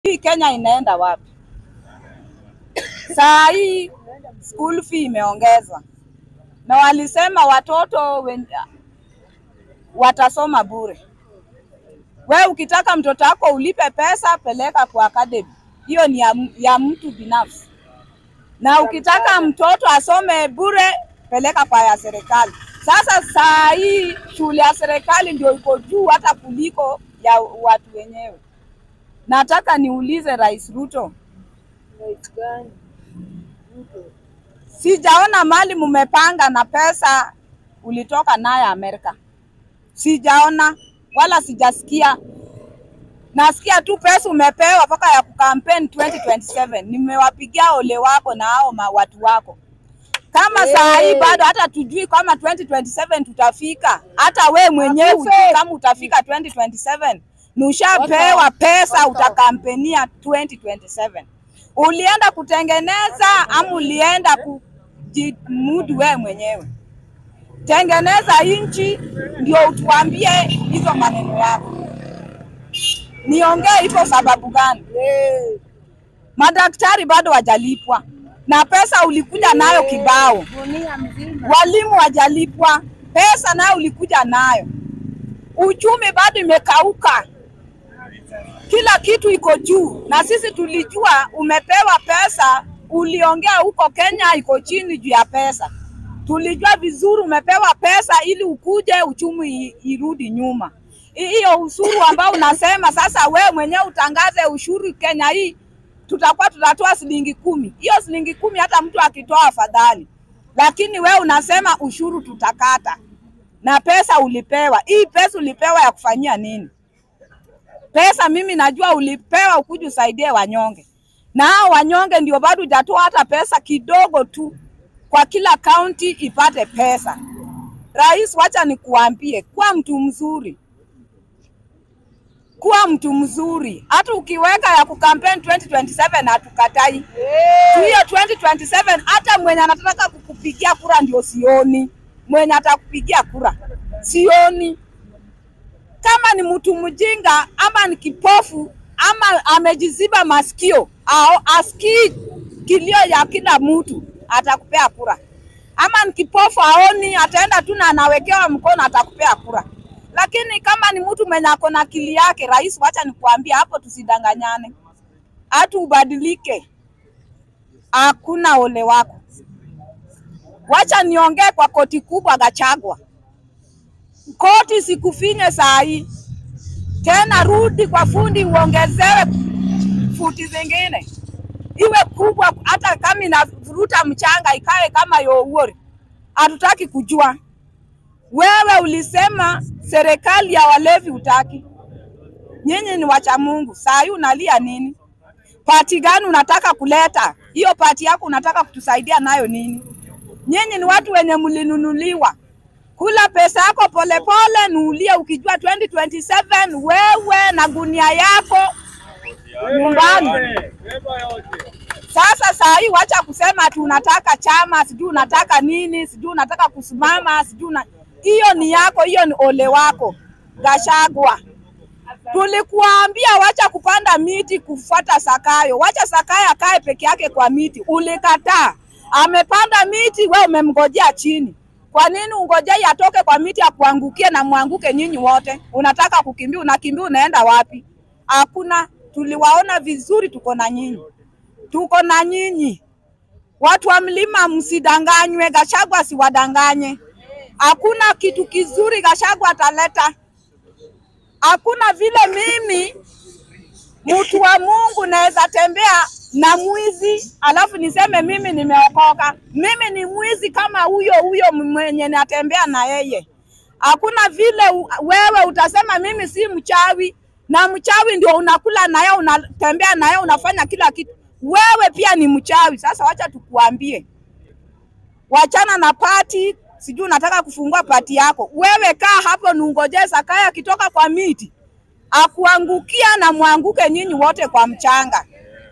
hii Kenya inaenda wapi? Saa hii school fee imeongezwa na walisema watoto wen... watasoma bure. We ukitaka mtoto wako ulipe pesa, peleka kwa academy, hiyo ni ya, ya mtu binafsi, na ukitaka mtoto asome bure, peleka kwa ya serikali. Sasa saa hii shule ya serikali ndio iko juu hata kuliko ya watu wenyewe. Nataka niulize Rais Ruto, Rais gani? Ruto. sijaona mali mumepanga na pesa ulitoka naye Amerika, sijaona wala sijasikia. Nasikia tu pesa umepewa mpaka ya kukampeni 2027. Nimewapigia ole wako na hao ma- watu wako kama saa hii Hey. bado hata tujui kama 2027 tutafika. Hata we mwenyewe Akufe. hujui kama utafika 2027. Nushapewa Wata- pesa wata- utakampenia 2027. Ulienda kutengeneza ama ulienda kujimudu we mwenyewe? Tengeneza nchi ndio utuambie hizo maneno yako. Niongee hivyo sababu gani? Eh, Madaktari bado wajalipwa na pesa ulikuja nayo kibao. Dunia mzima. Walimu wajalipwa, pesa nayo ulikuja nayo. Uchumi bado imekauka, kila kitu iko juu, na sisi tulijua umepewa pesa. Uliongea huko Kenya iko chini juu ya pesa, tulijua vizuri umepewa pesa ili ukuje uchumi i- irudi nyuma. Hi- Hiyo ushuru ambao unasema sasa, wewe mwenyewe utangaze ushuru Kenya hii tutakuwa tutatoa shilingi kumi. Hiyo shilingi kumi hata mtu akitoa afadhali, lakini wewe unasema ushuru tutakata na pesa ulipewa. Hii pesa ulipewa ya kufanyia nini? Pesa mimi najua ulipewa ukuje usaidie wanyonge, na hao wanyonge ndio bado hujatoa hata pesa kidogo tu kwa kila kaunti ipate pesa. Rais, wacha nikuambie, kuwa mtu mzuri, kuwa mtu mzuri. Hata ukiweka ya kukampeni 2027 hatukatai Eh, hiyo 2027 hata mwenye anataka kukupigia kura ndio sioni, mwenye atakupigia kura sioni. Kama ni mtu mjinga ama ni kipofu ama amejiziba masikio au asikii kilio ya kila mtu, atakupea kura. Ama ni kipofu aoni, ataenda tu na anawekewa mkono, atakupea kura. Lakini kama ni mtu mwenye ako na akili yake, rais, wacha nikuambia hapo, tusidanganyane, hata ubadilike hakuna ole wako. Wacha niongee kwa koti kubwa Gachagua, koti sikufinye saa hii tena, rudi kwa fundi uongezewe futi zingine iwe kubwa, hata kama inavuruta mchanga ikae kama youori. Hatutaki kujua. Wewe ulisema serikali ya walevi utaki, nyinyi ni wacha Mungu. Saa hii unalia nini? Pati gani unataka kuleta? Hiyo pati yako unataka kutusaidia nayo nini? Nyinyi ni watu wenye mlinunuliwa. Kula pesa yako polepole, nuulie ukijua 2027 wewe na gunia yako nyumbani. Sasa saa hii wacha kusema ati unataka chama, sijui unataka nini, sijui unataka kusimama, sijui una... hiyo ni yako, hiyo ni ole wako Gachagua. Tulikuambia wacha kupanda miti kufuata Sakayo, wacha Sakayo akae peke yake kwa miti. Ulikataa, amepanda miti, we umemngojea chini. Kwa nini ungojei atoke kwa miti akuangukie na mwanguke nyinyi wote? Unataka kukimbia, unakimbia, unaenda wapi? Hakuna, tuliwaona vizuri, tuko na nyinyi, tuko na nyinyi. Watu wa mlima msidanganywe, Gachagua asiwadanganye. Hakuna kitu kizuri Gachagua ataleta hakuna vile mimi mtu wa Mungu naweza tembea na mwizi alafu niseme mimi nimeokoka. Mimi ni mwizi kama huyo huyo mwenye natembea na yeye. Hakuna vile u- wewe utasema mimi si mchawi, na mchawi ndio unakula naye, unatembea naye, unafanya kila kitu. Wewe pia ni mchawi. Sasa wacha tukuambie, wachana na pati, sijui unataka kufungua pati yako. Wewe kaa hapo nungojee Sakaya akitoka kwa miti akuangukia na mwanguke nyinyi wote kwa mchanga.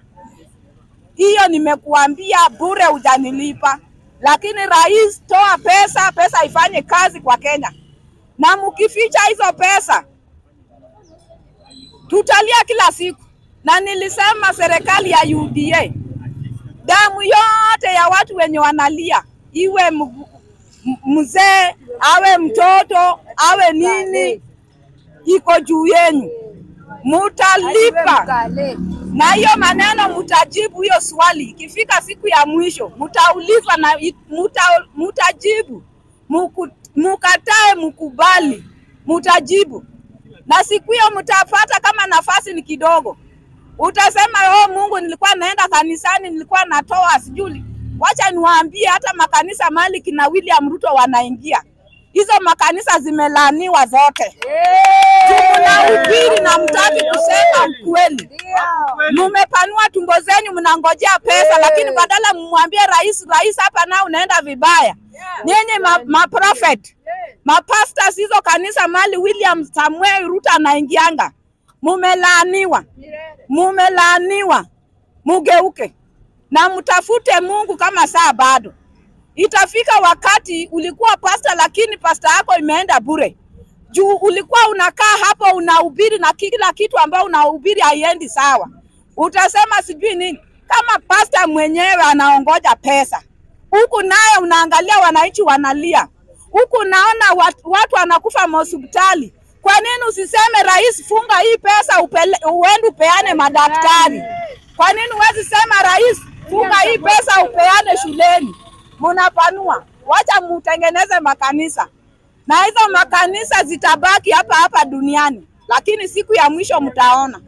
Hiyo nimekuambia bure, hujanilipa. Lakini rais, toa pesa, pesa ifanye kazi kwa Kenya, na mkificha hizo pesa tutalia kila siku. na nilisema serikali ya UDA, damu yote ya watu wenye wanalia, iwe m- m- mzee awe mtoto awe nini, iko juu yenu, mutalipa Mkale. na hiyo maneno mutajibu hiyo swali. Ikifika siku ya mwisho mutaulizwa na i- muta, mutajibu, Muku, mukatae mukubali, mutajibu na siku hiyo mtapata kama nafasi ni kidogo, utasema oh, Mungu, nilikuwa naenda kanisani, nilikuwa natoa sijui. Wacha niwaambie, hata makanisa mali kina William Ruto wanaingia, hizo makanisa zimelaaniwa zote. Mnahubiri na mtaki kusema ukweli mumepanua tumbo zenyu, mnangojea pesa, lakini badala mmwambie rais, rais, hapa nao unaenda vibaya. Nyinyi ma, ma prophet mapastors hizo kanisa mali William Samuel Ruto anaingianga, mumelaaniwa, mumelaaniwa, mugeuke na mtafute Mungu kama saa bado. Itafika wakati ulikuwa pasta, lakini pasta yako imeenda bure juu ulikuwa unakaa hapo unahubiri na kila kitu ambao unahubiri haiendi sawa. Utasema sijui nini, kama pasta mwenyewe anaongoja pesa, huku naye unaangalia wananchi wanalia, huku naona watu, watu wanakufa mahospitali. Kwa nini usiseme rais, funga hii pesa upele, uende upeane madaktari? Kwa nini huwezi sema rais, funga hii pesa upeane shuleni? Munapanua, wacha mutengeneze makanisa na hizo makanisa zitabaki hapa hapa duniani, lakini siku ya mwisho mtaona.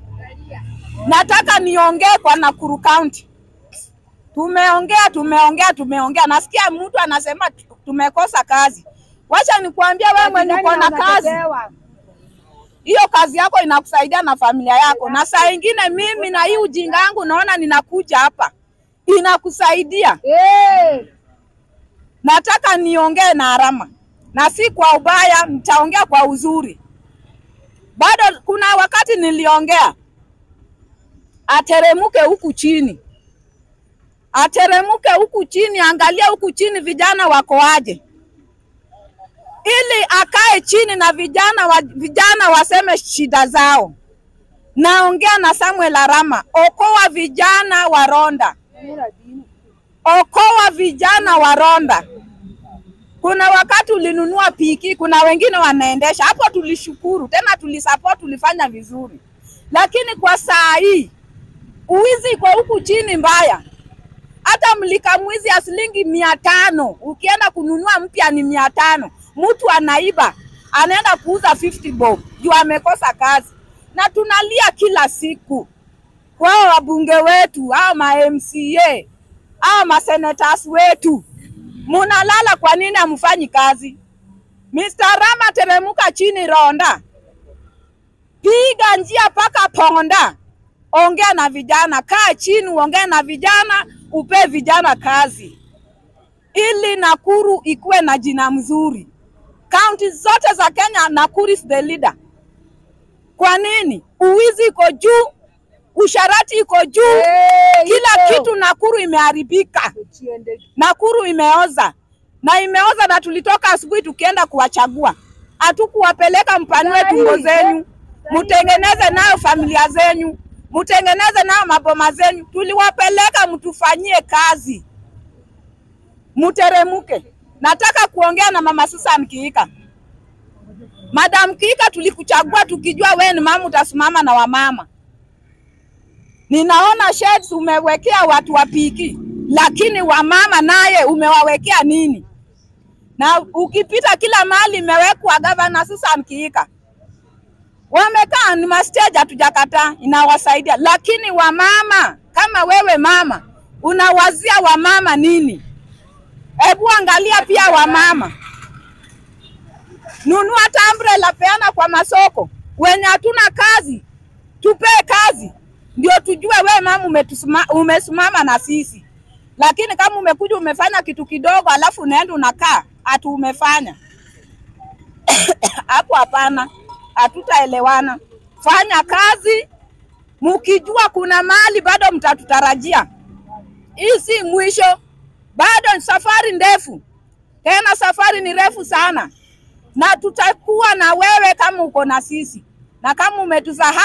Nataka niongee kwa Nakuru County. Tumeongea, tumeongea, tumeongea. Nasikia mtu anasema tu- tumekosa kazi. Wacha nikuambia wewe mwenye uko na kazi, hiyo kazi yako inakusaidia na familia yako, na saa ingine mimi na hii ujinga yangu naona ninakuja hapa inakusaidia. Eh, Nataka niongee na Arama na si kwa ubaya, nitaongea kwa uzuri. Bado kuna wakati niliongea ateremuke huku chini, ateremuke huku chini, angalia huku chini vijana wako aje, ili akae chini na vijana wa, vijana waseme shida zao. Naongea na Samuel Arama, okoa vijana wa Ronda, mira dini. okoa vijana wa Ronda. Kuna wakati ulinunua piki, kuna wengine wanaendesha hapo, tulishukuru tena, tulisupport, tulifanya vizuri, lakini kwa saa hii uwizi iko huku chini mbaya. Hata mlika mwizi ya shilingi mia tano ukienda kununua mpya ni mia tano mtu anaiba anaenda kuuza 50 bob juu amekosa kazi, na tunalia kila siku kwao wabunge wetu au ma MCA au masenators wetu munalala, kwa nini hamfanyi kazi? Mr. Rama, teremuka chini Ronda, piga njia mpaka Ponda, ongea na vijana, kaa chini, uongee na vijana, upe vijana kazi, ili Nakuru ikuwe na jina mzuri. Kaunti zote za Kenya, Nakuru is the leader. Kwa nini? Uwizi iko juu, usharati iko juu, Eh, kila iko. kitu Nakuru imeharibika. Uchiende. Nakuru imeoza na imeoza, na tulitoka asubuhi tukienda kuwachagua, hatukuwapeleka mpanue Sahi, tumbo eh, zenyu, sahi. mutengeneze nayo familia zenyu, mutengeneze nayo maboma zenyu. Tuliwapeleka mtufanyie kazi, muteremuke. Nataka kuongea na mama Susan Kiika. Madam Kiika, tulikuchagua tukijua wewe ni mama, utasimama na wamama. Ninaona sheds umewekea watu wa piki, lakini wamama naye umewawekea nini? Na ukipita kila mahali imewekwa gavana Susan Kiika, wamekaa ni mastage, hatujakataa, inawasaidia, lakini wamama kama wewe mama unawazia wamama nini? Hebu angalia pia wamama, nunua hata umbrella, peana kwa masoko. Wenye hatuna kazi tupee kazi, ndio tujue we mama umetusima- umesimama na sisi. Lakini kama umekuja umefanya kitu kidogo, alafu unaenda unakaa ati umefanya hapo, hapana, hatutaelewana. Fanya kazi mukijua kuna mahali bado mtatutarajia. Hii si mwisho, bado ni safari ndefu, tena safari ni refu sana, na tutakuwa na wewe kama uko na sisi, na kama umetusahau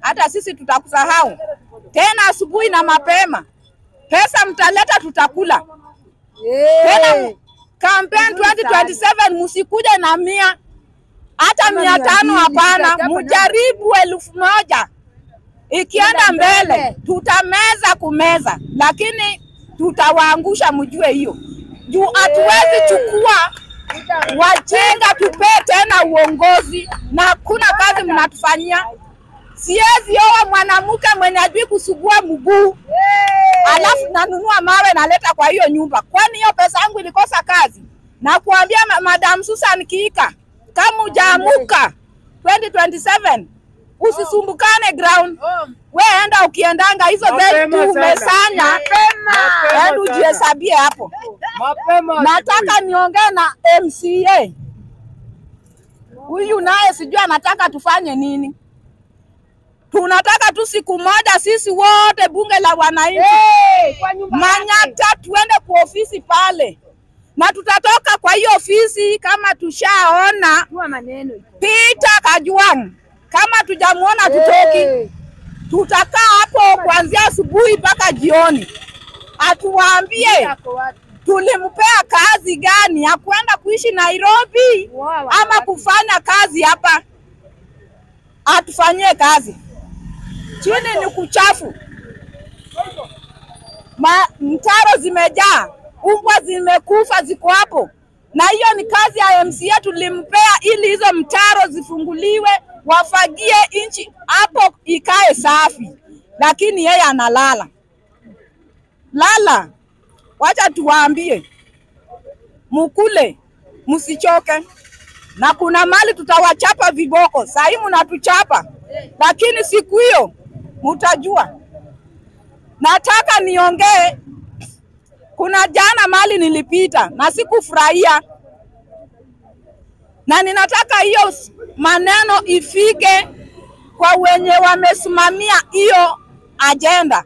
hata sisi tutakusahau tena asubuhi na mapema. Pesa mtaleta, tutakula tena. Campaign 2027 msikuja na mia hata Kama mia mia tano, mbili, hapana, tutajapo na- mjaribu elfu moja ikienda Kwenda mbele. mbele, tutameza kumeza, lakini tutawaangusha, mjue hiyo juu hatuwezi chukua wajinga tupee tena uongozi na hakuna kazi mnatufanyia. Siwezi oa mwanamke mwenye ajui kusugua mguu alafu nanunua mawe naleta kwa hiyo nyumba, kwani hiyo pesa yangu ilikosa kazi? Na kuambia ma Madam Susan Kiika, kama ujaamuka 2027 usisumbukane ground, we enda ukiendanga hizo Mapema zetu sana. umesanya, Mapema enda sana. ujihesabie hapo. Mapema Nataka niongee na MCA huyu, naye sijui anataka tufanye nini. Tunataka tu siku moja sisi wote bunge la wananchi kwa nyumba Manyata tuende kwa ofisi pale, na tutatoka kwa hiyo ofisi kama tushaona Tua maneno iko. Peter Kajwang'. Kama tujamuona tutoki, Eh, tutakaa hapo kuanzia asubuhi mpaka jioni, atuwaambie yako wapi? tulimpea kazi gani ya kwenda kuishi Nairobi Wow, ama wapi? kufanya kazi hapa, atufanyie kazi. Chini ni kuchafu, ma mtaro zimejaa, umbwa zimekufa ziko hapo, na hiyo ni kazi ya MCA tulimpea, ili hizo mtaro zifunguliwe, wafagie nchi hapo ikae safi, lakini yeye analala lala. Wacha tuwaambie mukule, msichoke, na kuna mali tutawachapa viboko. Sahii mnatuchapa, lakini siku hiyo mutajua. Nataka niongee, kuna jana mali nilipita na sikufurahia, na ninataka hiyo s- maneno ifike kwa wenye wamesimamia hiyo ajenda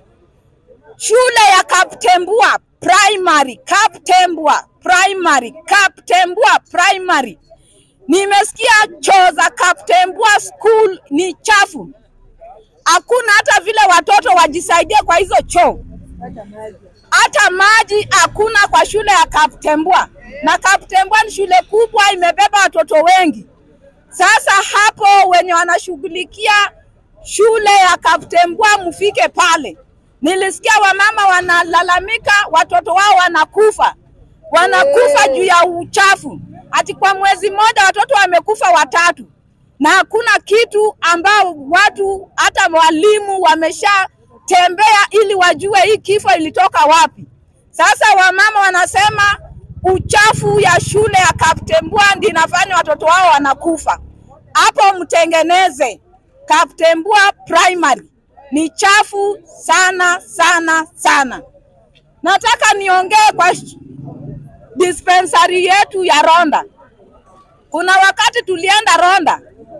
shule ya Kaptembua Primary, Kaptembua Primary, Kaptembua Primary. Nimesikia choo za Kaptembua School ni chafu, hakuna hata vile watoto wajisaidie kwa hizo choo, Hata maji. hata maji hakuna kwa shule ya Kaptembua, na Kaptembua ni shule kubwa, imebeba watoto wengi. Sasa hapo wenye wanashughulikia shule ya Kaptembua mfike pale. Nilisikia wamama wanalalamika watoto wao wanakufa, wanakufa Hey. juu ya uchafu. Ati kwa mwezi mmoja watoto wamekufa watatu, na hakuna kitu ambao watu hata walimu wameshatembea ili wajue hii kifo ilitoka wapi. Sasa wamama wanasema uchafu ya shule ya Kaptembua ndi inafanya watoto wao wanakufa. Hapo mtengeneze Kaptembua Primary ni chafu sana sana sana. Nataka niongee kwa sh- dispensary yetu ya Ronda. Kuna wakati tulienda Ronda,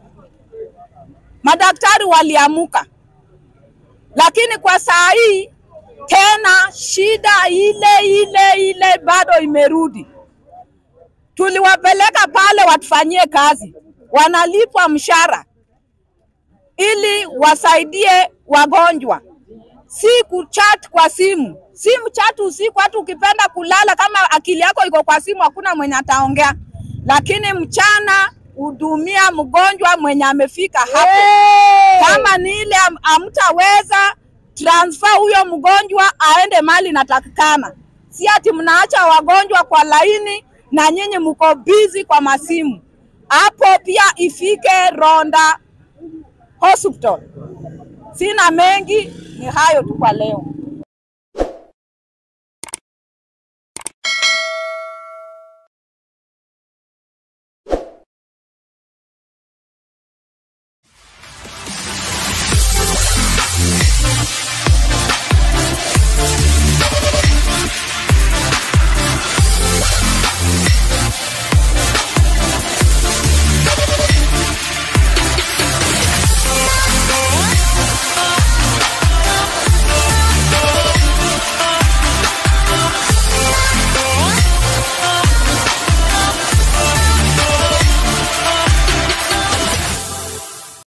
madaktari waliamuka, lakini kwa saa hii tena shida ile ile ile bado imerudi. Tuliwapeleka pale watufanyie kazi, wanalipwa mshahara ili wasaidie wagonjwa, si kuchat kwa simu. Simu chat usiku, hata ukipenda kulala, kama akili yako iko kwa simu, hakuna mwenye ataongea, lakini mchana hudumia mgonjwa mwenye amefika hapo. Kama ni ile am- hamtaweza transfer huyo mgonjwa aende mali natakikana, si ati mnaacha wagonjwa kwa laini na nyinyi mko busy kwa masimu. Hapo pia ifike Ronda Hospital. Sina mengi, ni hayo tu kwa leo.